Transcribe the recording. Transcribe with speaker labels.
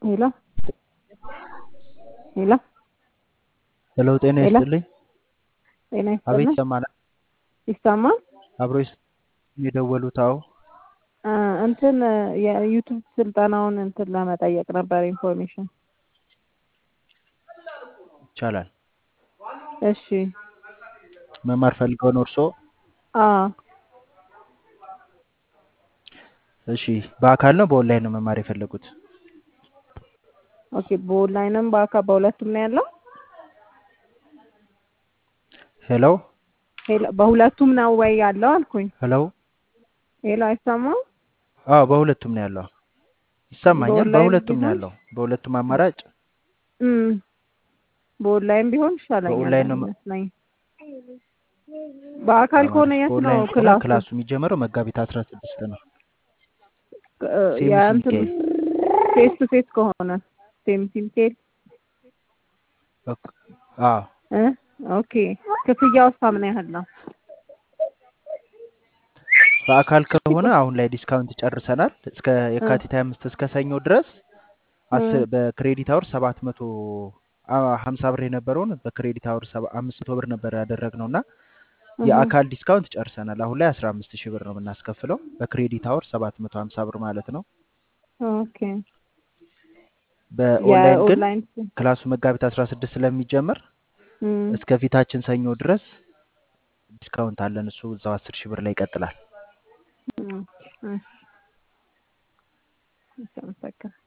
Speaker 1: ሄሎ ሄሎ
Speaker 2: ሄሎ ጤና
Speaker 1: ሄሎ
Speaker 2: ይስጥልኝ።
Speaker 1: ጤና
Speaker 2: አቤት
Speaker 1: ይስጥልን።
Speaker 2: ይሰማናል።
Speaker 1: ይሰማል?
Speaker 2: አብሮ ይስ- የደወሉት አዎ
Speaker 1: አ፣ እንትን የዩቱብ ስልጠናውን እንትን ለመጠየቅ ነበር ኢንፎርሜሽን።
Speaker 2: ይቻላል።
Speaker 1: እሺ።
Speaker 2: መማር ፈልገው ነው እርስዎ?
Speaker 1: አ
Speaker 2: እሺ በአካል ነው በኦንላይን ነው መማር የፈለጉት?
Speaker 1: ኦኬ። በኦንላይንም በአካል በሁለቱም ነው ያለው?
Speaker 2: ሄሎ
Speaker 1: ሄሎ በሁለቱም ነው ወይ ያለው አልኩኝ።
Speaker 2: ሄሎ
Speaker 1: ሄሎ አይሰማም?
Speaker 2: አዎ በሁለቱም ነው ያለው። ይሰማኛል።
Speaker 1: በኦንላይን
Speaker 2: በሁለቱም ነው
Speaker 1: ቢሆን
Speaker 2: ያለው። በሁለቱም አማራጭ
Speaker 1: እም በኦንላይን ቢሆን ይሻለኛል
Speaker 2: በኦንላይን ነው መ-
Speaker 1: ይመስለኝ። በአካል ከሆነ
Speaker 2: ተማሪ
Speaker 1: የት ነው
Speaker 2: በኦንላይን ከሆነ
Speaker 1: ክላሱ?
Speaker 2: ክላሱ የሚጀምረው መጋቢት አስራ ስድስት ነው።
Speaker 1: እ፣
Speaker 2: ሴምሲ
Speaker 1: የእንትኑ
Speaker 2: ሚካኤል
Speaker 1: ፌስ ቱ ፌስ ከሆነ ሴምሲ ሚካኤል
Speaker 2: ኦክ- አዎ
Speaker 1: እ ኦኬ። ክፍያው ምን ያህል ነው?
Speaker 2: በአካል ከሆነ አሁን ላይ ዲስካውንት ጨርሰናል። እስከ
Speaker 1: እ
Speaker 2: የካቲት 25 እስከ ሰኞ ድረስ
Speaker 1: እ
Speaker 2: አስር በክሬዲት አወር 700 50 ብር የነበረውን በክሬዲት አወር 500 ብር ነበር ያደረግነው እና
Speaker 1: እህ
Speaker 2: የአካል ዲስካውንት ጨርሰናል። አሁን ላይ 15 ሺህ ብር ነው የምናስከፍለው በክሬዲት አወር 750 ብር ማለት ነው።
Speaker 1: ኦኬ።
Speaker 2: በኦንላይን ግን
Speaker 1: የኦንላይን ስ-
Speaker 2: ክላሱ መጋቢት 16 ስለሚጀምር
Speaker 1: እም
Speaker 2: እስከ ፊታችን ሰኞ ድረስ ዲስካውንት አለን። እሱ እዛው 10 ሺህ ብር ላይ ይቀጥላል።
Speaker 1: እም፣ እሺ፣ እሺ፣ አመሰግናለሁ።